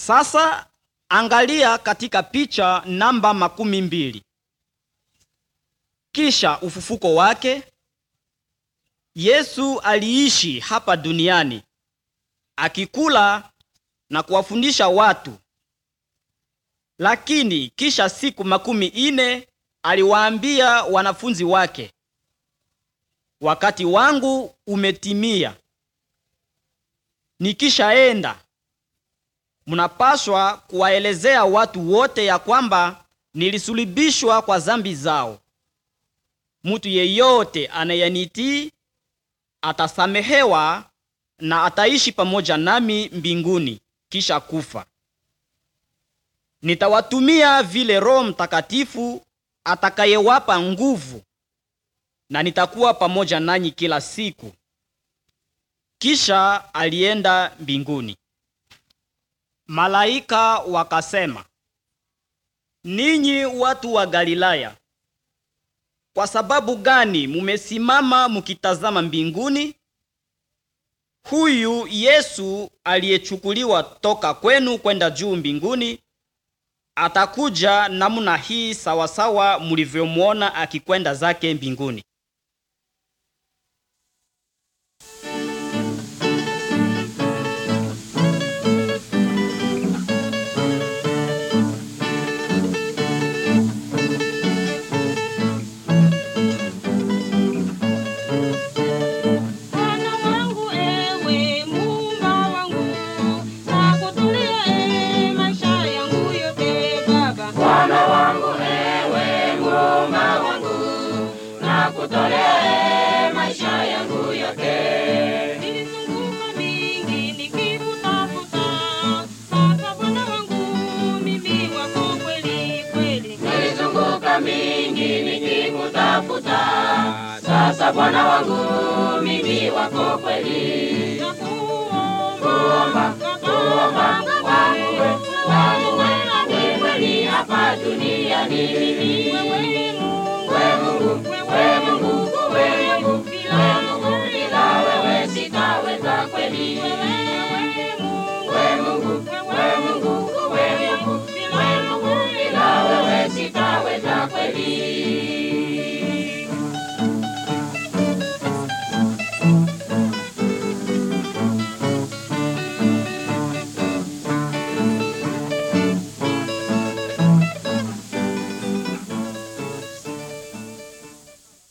Sasa angalia katika picha namba makumi mbili. Kisha ufufuko wake, Yesu aliishi hapa duniani akikula na kuwafundisha watu, lakini kisha siku makumi ine aliwaambia wanafunzi wake, wakati wangu umetimia, nikishaenda mnapaswa kuwaelezea watu wote ya kwamba nilisulubishwa kwa zambi zao. Mtu yeyote anayenitii atasamehewa na ataishi pamoja nami mbinguni kisha kufa. Nitawatumia vile Roho Mtakatifu atakayewapa nguvu, na nitakuwa pamoja nanyi kila siku. Kisha alienda mbinguni. Malaika wakasema, ninyi watu wa Galilaya, kwa sababu gani mumesimama mukitazama mbinguni? Huyu Yesu aliyechukuliwa toka kwenu kwenda juu mbinguni atakuja namna hii sawasawa mulivyomwona akikwenda zake mbinguni. Bwana wangu ewe Muumba wangu, nakutolea e maisha yangu yote Baba. Bwana wangu ewe Muumba wangu, nakutolea maisha yangu yote. Nilizunguka mingi nikikutafuta, sasa Bwana wangu mimi wako kweli kweli. Nilizunguka mingi nikikutafuta, sasa Bwana wangu mimi wako kweli. Nakuomba, Kuomba, kuomba,